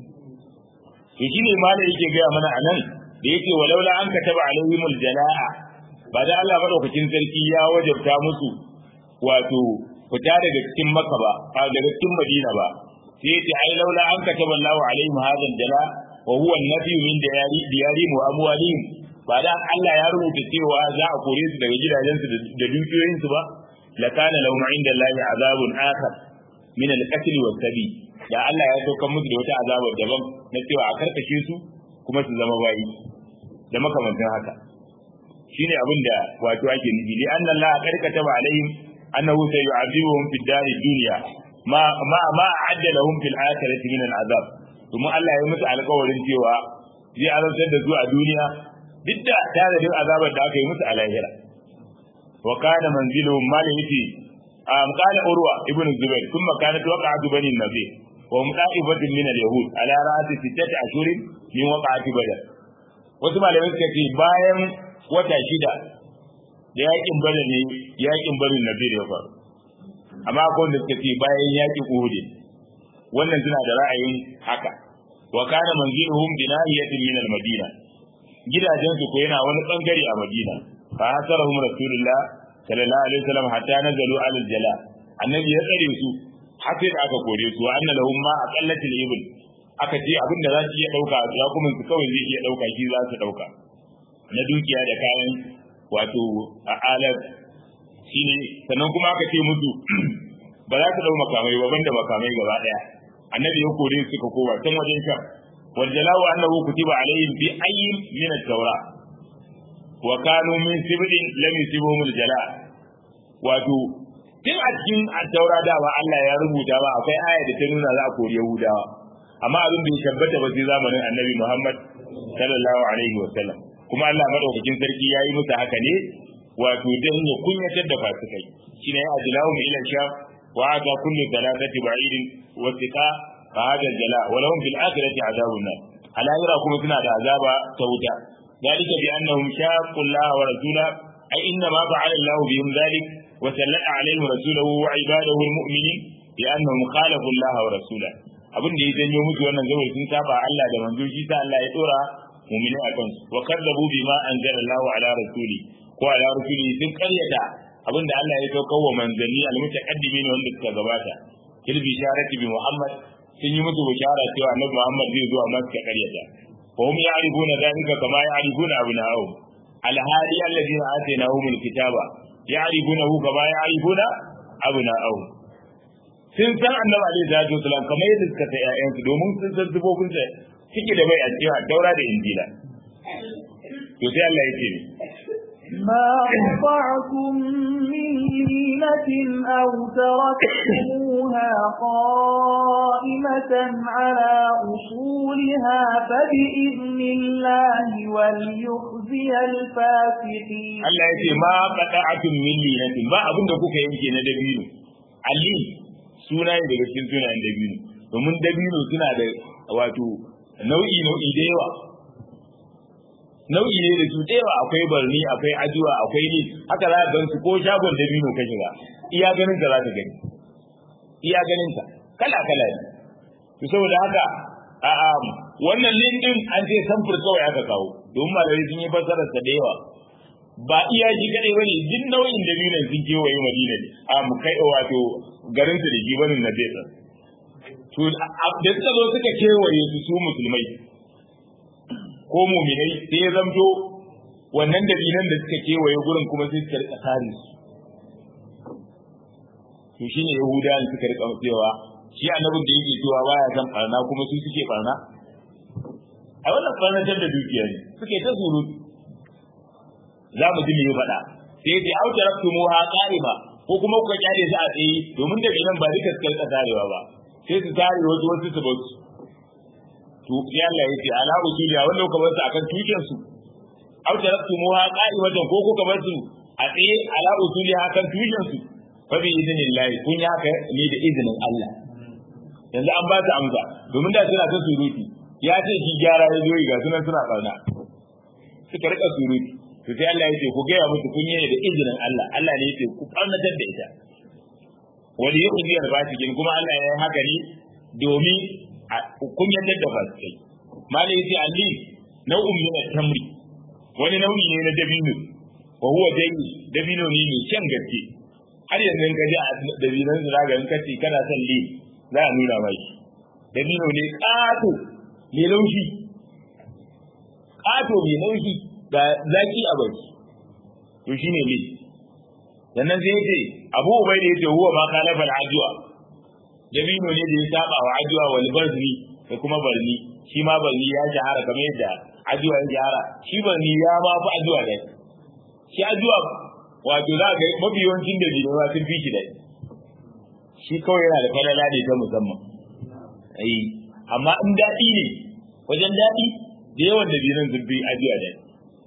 S1: to shine malai yake ga mana anan da yake walaula an kataba alaihimul jalaa ba da Allah madaukakin sarki ya wajabta musu wato fita daga cikin Makka ba daga cikin Madina ba sai yace ai laula an kataba Allahu alaihim hadal jala wa huwa an-nafi min diyari diyarihim wa amwalihim ba da Allah ya rubuta cewa za a kore su daga gidajensu da dukiyoyinsu ba lakana lahum inda Allah azabun akhar min al-qatl wa sabi da Allah ya saukar musu da wata azabar daban na cewa a karkashe su kuma su zama bayi da makamantan haka shine abin da wato ake nufi li anna Allah karkata ba alaihim annahu sayu'adhibuhum fid dari dunya ma ma ma a'adda lahum fil akhirati min al-azab kuma Allah ya musu alƙawarin cewa zai azabtar da su a duniya duk da tare azabar da aka yi musu a lahira wa kana manziluhum malihiti am qala urwa ibn zubair thumma kanat waqa'atu bani nabi wa hum da'ifatun min al-yahud ala ra'ati sittati ashhurin min waqa'ati badr wasu malamai suka ce bayan wata shida da yakin bada ne yakin barin nabi ya faru amma akwai wanda suka ce bayan yakin uhud wannan suna da ra'ayin haka wa kana manziluhum bi nahiyatin min al-madina gidajen su ko yana wani bangare a madina fa hasarahum rasulullah sallallahu alaihi wasallam hatta nazalu ala al-jala annabi ya tsare su har sai da aka kore su wa anna lahum ma aqallatil ibl aka ce abin da za su iya dauka rakumin su kawai zai iya dauka shi za su dauka na dukiya da kayan wato a alat shine sannan kuma aka ce musu ba za su dau makamai ba banda makamai gaba daya annabi ya kore su ka kowa can wajen sha wal jala'u annahu kutiba alaihim bi ayyin min at-taura wa kanu min sibrin lam yusibuhum al-jala' wato tun a cikin at-taura da ba Allah ya rubuta ba akwai aya da ta nuna za a kori Yahudawa amma abin bai tabbata ba sai zamanin annabi Muhammad sallallahu alaihi wa sallam kuma Allah madaukakin sarki yayi musu haka ne wato dan ya kunyatar da fasikai shine ya ajlahu ila sham wa ata kullu thalathati ba'idin wa tika fa hada jala wa lahum fil akhirati adabun nar alayra kuma suna da azaba ta wuta dalika bi annahum shaqqu Allah wa rasula ay inna ma fa'ala Allah bihim dhalik wa sallata alaihim rasulahu wa ibadahu almu'minin bi annahum khalafu Allah wa rasulahu abin da ya janyo musu wannan zawai sun saba Allah da manzo shi sa Allah ya dora mu'mini a kansu wa kadzabu bima anzala Allah ala rasuli ko ala rasuli sun karyata abin da Allah ya saukar wa manzanni almutaqaddimin wanda suka gabata kil bisharati bi Muhammad sun yi musu bishara cewa annabi Muhammad zai zo amma suka karyata fa hum ya'rifuna dhalika kama ya'rifuna abna'ahum alhadi alladhina atainahum alkitaba ya'rifunahu kama ya'rifuna abna'ahum sun san annabi alaihi salatu wasalam kamar yadda suka sai ƴaƴansu domin sun san sifofin sa cike da bai a cewa daura da injila to sai Allah ya ce
S2: ما قطعتم من لينة أو تركتموها قائمة على أصولها فبإذن الله وليخزي الفاسقين
S1: Allah ya ce ma qata'atun min linatin ba abinda kuka yanke na dabino ali suna ne daga cikin sunayen dabino domin dabino suna da wato nau'i nau'i da yawa nau'i ne da su da yawa akwai barni akwai ajuwa akwai ni haka za ka gan su ko shagon dabino ka shiga iya ganin ka za ka gani iya ganin ka kala kala ne to saboda haka a a wannan lindin an ce samfur kawai aka kawo domin malamai sun yi fassarar sa da yawa ba iya shi kadai bane duk nau'in dabinon sun kewaye madina ne a mu kai wato garin su da shi bane na bai to da suka zo suka kewaye su su musulmai ko muminai sai ya zamto wannan dabinan da suka kewaye gurin kuma sai suka rika kare su to shine yahudawan suka rika cewa shi annabin da yake cewa baya san barna kuma su suke barna a wannan barnatar da dukiya ne suke ta surutu za mu ji me ya faɗa sai ya ce au taraktumu ha qa'ima ko kuma kuka kyale su a tsaye domin da nan ba duka suka rika tarewa ba sai su tare wasu wasu su bar su to sai Allah ya ce ala usuliya wanda kuka bar su akan tuken su au taraktumuha qa'imatan ko kuka bar su a tsaye ala usuliya akan tuken su fa bi idnillah kun ya haka ne da izinin Allah yanzu an ba su amsa domin da suna ta suruti ya ce shi gyara ya zo ga sunan suna kauna suka rika suruti to sai Allah ya ce ku gaya musu kun yi da izinin Allah Allah ne ya ce ku kaunatar da ita wani yi kungiyar fasikin kuma Allah ya yi haka ne domin kun yadda da fasikai malai yace alli nau'un min tamri wani nau'i ne na dabino wa huwa dai dabino ne mai kyan gaske har yanzu ka ji a dabinan su zaga in kace kana son li za a nuna mai dabino ne kato mai laushi kato mai laushi ga zaki a baki to shine li sannan sai yace Abu Ubaida yace huwa ma khalafa al-ajwa dabino ne da ya saba wa ajwa wal barni da kuma barni shi ma barni ya shahara kamar yadda ajwa ya shahara shi barni ya ma fi ajwa da shi ajwa wato za ga mafi yawancin da jini sun fi shi da shi kawai yana da falala ne ta musamman ai amma in daɗi ne wajen daɗi da yawan da jinin sun fi ajwa da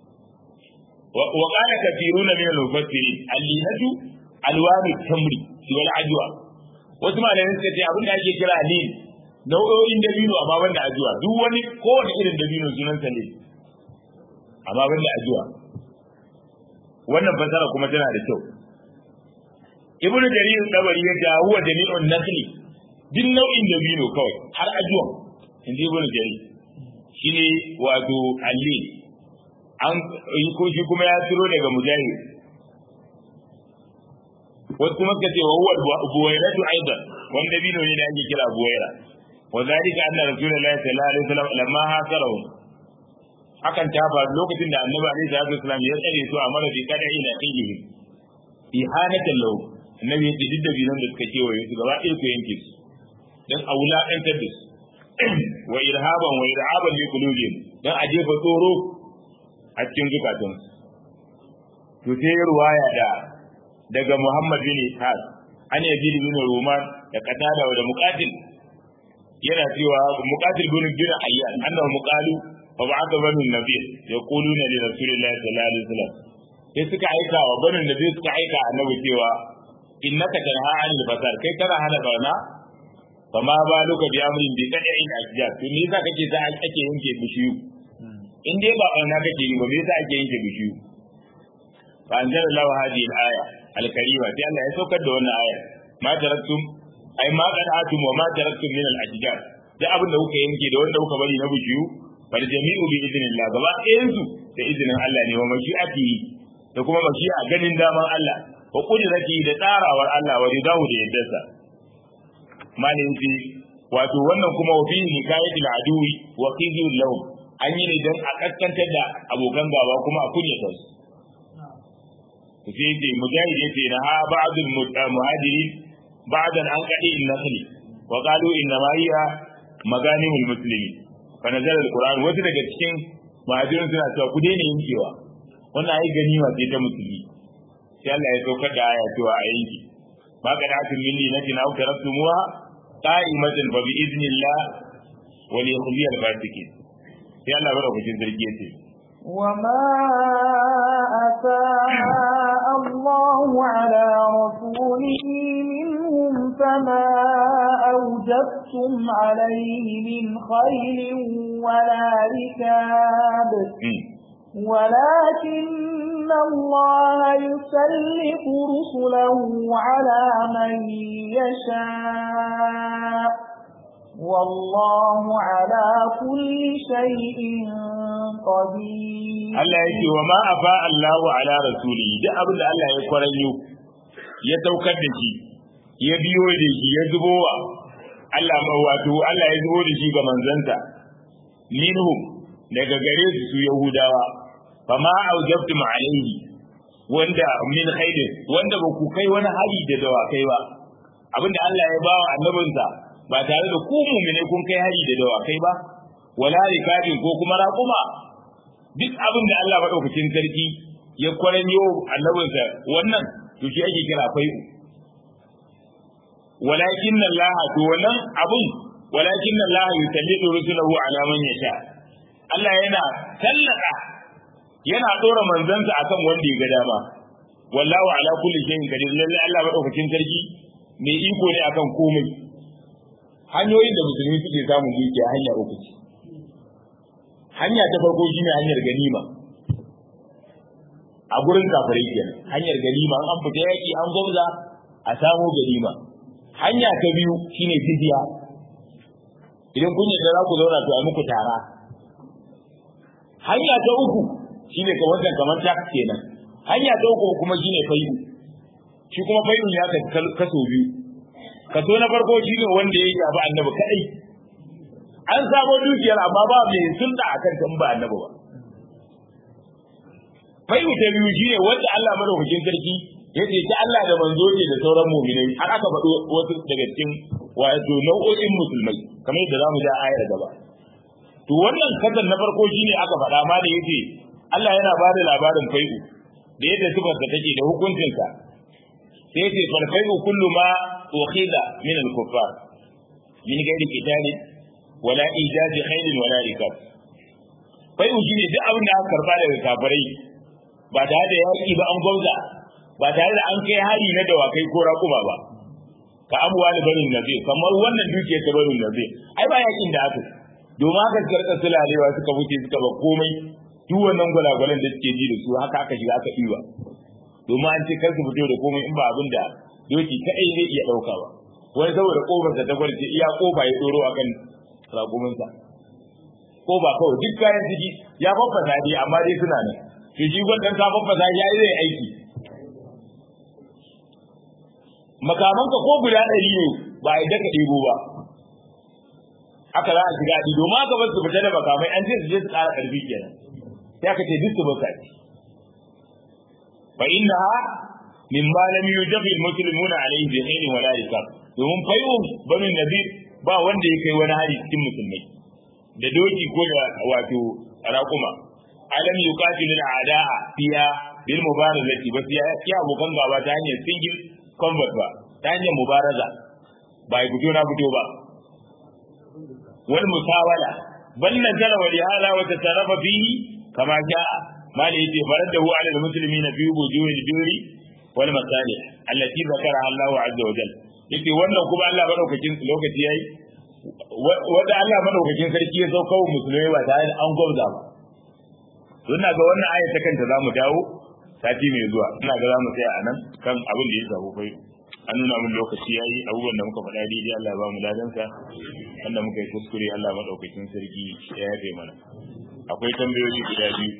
S1: وقال كثيرون من المفسرين اللينة ألوان التمر والعجوة wasu malamai suka ce abin da ake kira lin nau'o'in dabino amma ban da ajuwa duk wani kowane irin dabino sunansa ne amma ban da ajuwa wannan fasara kuma tana da kyau ibnu jarir dabari ya ga huwa jami'un nakli duk nau'in dabino kawai har ajuwa inji ibnu jarir shine wato allin an ko shi kuma ya tiro daga mujahid wasu kuma suka ce wa huwa buwairatu aidan wanda bino ne da ake kira buwaira wa zalika anna rasulullahi sallallahu alaihi wasallam lamma hasarahu hakan ta faru lokacin da annabi alaihi salatu wasallam ya tsare su a mara bi kada ila qilihi ihanatan lahu annabi ya ce duk da binan da suka kewaye su gaba ɗaya ku yanke su dan a wulaƙantar da su wa irhaban wa irhaban li qulubihim dan a jefa tsoro a cikin zukatan to sai ruwaya da daga Muhammad bin Ishaq an yaji bin Ruman da Qatada da Muqatil yana cewa Muqatil bin bin Ayyan annahu muqalu fa ba'atha banu nabi yaquluna li rasulillahi sallallahu alaihi wasallam sai suka aika wa banu nabi suka aika annabi cewa innaka tanha anil fasad kai kana hana barna fa ma ba luka bi amrin bi qad'in ashjar to me yasa kake za ake yanke bishiyu in dai ba barna kake yi ba me yasa ake yanke bishiyu fa anzalallahu hadhihi al-aya al-karima sai Allah ya saukar da wannan aya ma taraktum ai ma qad'atum wa ma taraktum min al-ashjar da abin da kuka yanke da wanda kuka bari na bishiyu fal jami'u bi idnillah gaba ɗayan su da izinin Allah ne wa mashi'ati da kuma mashi'a ganin daman Allah wa kudrati da tsarawar Allah wa ridahu da yaddarsa malin ce wato wannan kuma wa fihi hikayatul aduwi wa qidyul lahum an yi ne don a kaskantar da abokan gaba kuma a kunyata su to sai ce mujahid yace na ha ba'dul muhajirin ba'dan an qadi in nasli wa qalu inna ma hiya maganimul muslimin fa nazala alquran wasu daga cikin muhajirin suna cewa ku daina yankewa wannan ai ganima ce ta musulmi sai Allah ya saukar da aya cewa a yanki ma kana tun minni natin aw taraktumuha qa'imatan fa bi idnillah wa li yukhzi al fasiqin sai Allah bara ku sarki yace
S2: وما أفاء الله على رسوله منهم فما أوجبتم عليه من خيل ولا ركاب ولكن الله يسلط رسله على من يشاء والله على كل شيء قدير
S1: Allah yake wa ma afa Allahu ala rasuli duk abin da Allah ya kwaranyo ya saukar da shi ya biyo da shi ya zubo wa Allah ma wato Allah ya zubo da shi ga manzanta minhum daga gare su su Yahudawa fama aujabtum alaihi wanda min khairin wanda ba ku kai wani hari da dawakai ba abinda Allah ya bawa annabinsa ba tare da ku mu'mine kun kai hari da dawakai ba wala rikabin ko kuma raƙuma duk abin da Allah madaukakin sarki ya kwaranyo annabinsa wannan to shi ake kira fai'u walakin Allah to wannan abun walakin Allah yusallitu rusulahu ala man yasha Allah yana tallaka yana dora manzansa akan wanda ya ga dama wallahu ala kulli shay'in qadir lalle Allah madaukakin sarki mai iko ne akan komai hanyoyin da musulmi suke samun dukiya hanya uku ce hanya ta farko shine hanyar ganima a gurin kafirai kenan hanyar ganima an fita yaki an gwamza a samu ganima hanya ta biyu shine jizya idan kun yadda za ku zauna to a muku tara hanya ta uku shine ka wannan kamar tax kenan hanya ta uku kuma shine fayu shi kuma fayun ya kaso biyu kaso na farko shine wanda ya yabi annabi kadai an samo dukiyar amma ba mai sunna akan tan ba annabi ba fayu ta biyu shine wanda Allah madaukakin sarki ya ce ta Allah da manzo ne da sauran mu'minai har aka faɗo wasu daga cikin wato nau'o'in musulmai kamar yadda zamu ja ayar gaba to wannan kasan na farko shine aka faɗa ma da yace Allah yana ba da labarin fai'u da yadda sifar da take da hukuncinsa sai yace fal fai'u kullu ma ukhida min al-kuffar min ghairi qitalin wala ijazi khairin wala rikab fai'u shine duk abin da aka karba daga kafirai ba tare da yaki ba an gwauza ba tare da an kai hari na dawakai ko raƙuma ba ka abuwa da barin nabi kamar wannan dukiyar ta barin nabi ai ba yakin da aka domin haka suka rika sulalewa suka wuce suka ba komai duk wannan gwalagwalan da suke ji da su haka aka shiga aka ɗiba domin an ce kar su fito da komai in ba abin da doki kaɗai zai iya ɗauka ba wani saboda ƙofar ta gwarce iya ƙofa ya tsoro akan raƙuminsa ƙofa kawai duk kayan ciki ya faffasa dai amma dai suna nan to shi gwandan ka faffasa ya yi zai aiki makamanka ko guda ɗari ne ba a yi daka ɗebo ba haka za a shiga ɗi domin aka bar su fita da makamai an ce su je su ƙara ƙarfi kenan sai aka ce duk su baka ci fa inna ha min ma lam yujabi muslimuna alayhi bi khairin wala isab domin fayu banu nadir ba wanda ya kai wani hari cikin musulmai da doki ko da wato raƙuma alam yuqatilu al-a'da'a fiya bil mubarazati bas ya ya abokan gaba ta hanyar single combat ba ta hanyar mubaraza ba ya fito na fito ba wal musawala bal nazara wa lihala wa tasarrafa fihi kama sha'a mali yace faradahu ala al-muslimin fi wujuhil birri wal masalih allati zakara Allahu azza wa jalla yace wannan kuma Allah madaukakin lokaci yayi wanda Allah madaukakin sarki ya sauka wa musulmai ba tare da an gwamza ba to ina ga wannan aya ta kanta zamu dawo sati mai zuwa ina ga zamu tsaya anan kan abin da ya shafi kai an nuna mun lokaci yayi abubuwan da muka faɗa daidai Allah ya ba mu ladansa wanda muka yi kuskure Allah madaukakin sarki ya yafe mana akwai tambayoyi guda biyu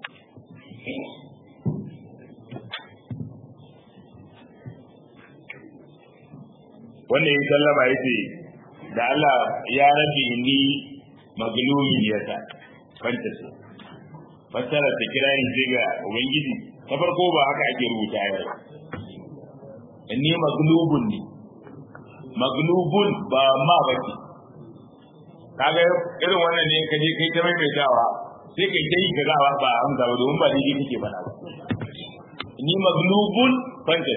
S1: wanda ya sallama ya ce da Allah ya rabe ni maglumin yasa fanta su fassara ta kira ni sai ga ubangiji ta farko ba haka ake rubuta ya ni maglubun ne maglubun ba ma bace kaga irin wannan ne kaje kai ta maimaitawa sai kai ta yi ka gawa ba amsa ba domin ba daidai kake faɗa ba ni maglubun fanta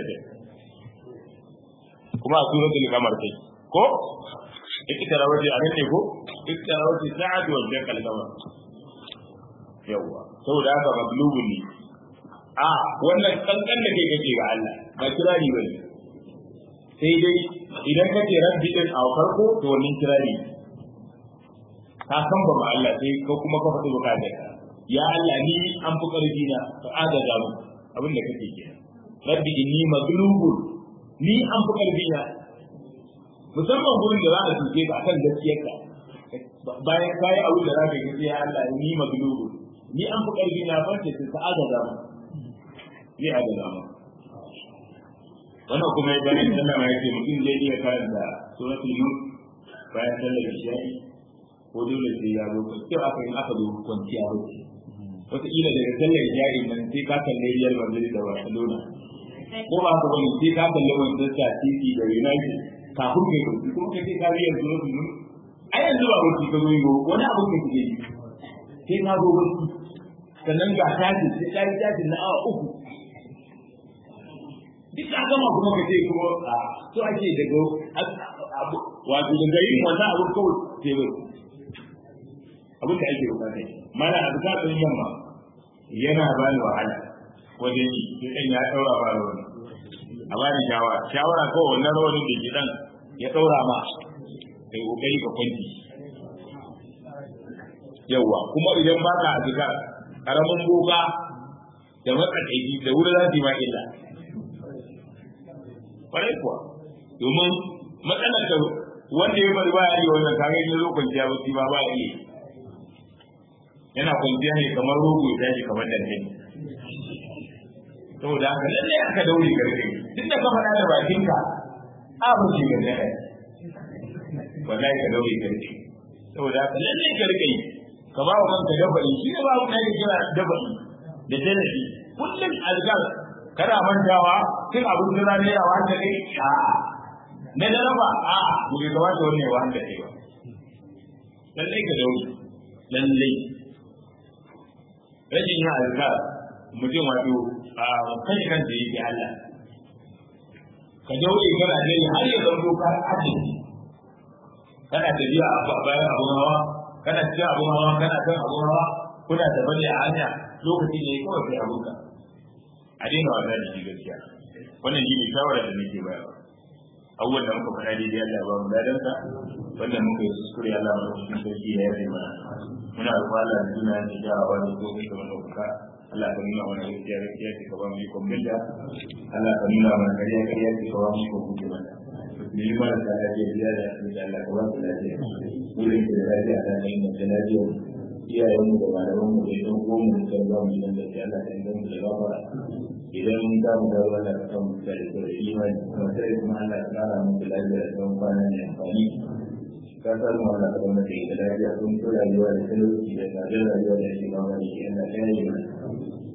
S1: kuma a suratul kamar kai ko ikitara waje a nan ne ko ikitara waje sa'ad wa jakal kamar yawa saboda haka maglubun ne a wannan kankan da kai kake ga Allah ba kirari ba ne sai dai idan kace rabbi din a farko to wannan kirari ka san ba Allah sai ko kuma ka faɗi bukatar ya Allah ni an fi karfi na ka agaza mu abin da kake kenan rabbi inni maglubun ni an fi karfi na musamman gurin da za a tuke ka akan gaskiyarka bayan kayi abin da za ka yi ya Allah ni maglubu ni an fi karfi na farce ta sa'ada da mu ni a da mu wannan kuma ya bani sallama ya ce mutum zai iya karanta suratul yunus bayan sallar isha'i ko dole sai ya zo kyau aka yi aka zo kwanciya wuce wataƙila daga sallar isha'i nan sai ka kalle Real Madrid da Barcelona ko ba ka bane sai ka kalle Manchester City da United kafin kai ku kuma kai ka biyar zuwa mun ai yanzu ba wuce ka zo yi wani abu ne kike yi sai na zo wuce sannan ga tashi sai ka yi tashi na awa uku duk an gama kuma ka ce kuma a so ake daga wato daga yin wannan abu kawai sai bai abin da ake bukata mana a bukatun yamma yana ba ni wahala wajen yi sai ya daura ba da wani a ba ni shawara shawara ko wannan rawanin da gidan ya daura ma kai kokari ka kwanci yawa kuma idan baka a duka karamin boka da matsakaici da wuri za su yi ma illa kwarai kuwa domin matsalar da wanda ya bari baya yi wannan kaga ya zo kwanciya ba ba ba ya yi yana kwanciya ne kamar rogo ya tashi kamar dankali saboda haka lalle aka daure garke duk da ka faɗa da bakinka abu ce ga ne wallahi ka daure garke saboda haka lalle ka rike yi ka ba wa kanka dabari shi ne ba mu da kira dabari da janabi kullum azkar kana mantawa tun abin da zai yawa da kai a na daraba a mu ga kamata wannan yawa da kai ba lalle ka daure lalle rashin yin azkar mutum wato a kai kan da yake Allah ka daure kana dai har ya zanto ka ajiye kana tafiya a bayan abun hawa kana cikin abun hawa kana kan abun hawa kuna da bane a hanya lokaci ne kawai kai abunka a daina wasa da shi gaskiya wannan shi ne shawarar da nake bayarwa abubuwan da muka faɗa daidai Allah ba mu dadansa wannan muka yi kuskure Allah mu cikin sarki ya yi mana muna roƙon Allah da suna da jawawa da ko kai kamar ɗaukaka Allah ka nuna mana gaskiya gaskiya ce ka ba mu yi kwamfuta Allah ka nuna mana ƙarya ƙarya ce ka ba mu yi kwamfuta mana mu yi mana da lafiya biya da asibiti Allah ka ba mu lafiya wurin da lafiya da ne da lafiya iyayenmu da malamanmu da idan ko mu kan ba mu nan da Allah ka inganta da gafara idan za mu dawo Allah ka samu da da imani kuma sai kuma Allah ka kara mu da lafiya da tsawon kwana ne amfani ka san mu Allah ka zama da da lafiya kun ko rayuwa da talauci da tsadar rayuwa da shi ba wani ke Allah ya yi mana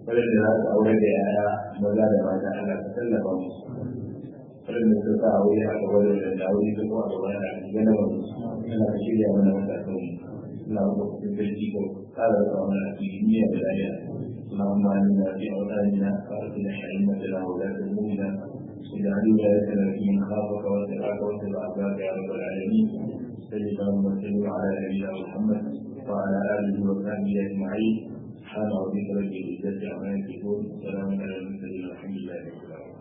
S1: waɗanda za su aure da yaya maza da mata Allah ka tallafa musu waɗanda su sa aure aka wani da aure su kuma aka wani da gana wani ana ka shirya mana matakan mu suna kuma kusa sarki ko tsara da wani a cikin duniya da lafiya اللهم آمنا في أوطاننا وأرسل أئمتنا وولاة أمورنا واجعل ولايتنا في من خافك واتقاك واتبع عبادك يا رب العالمين سيدنا اللهم وسلم على نبينا محمد وعلى آله وصحبه أجمعين سبحان ربك رب العزة عما يصفون وسلام على المرسلين والحمد لله رب العالمين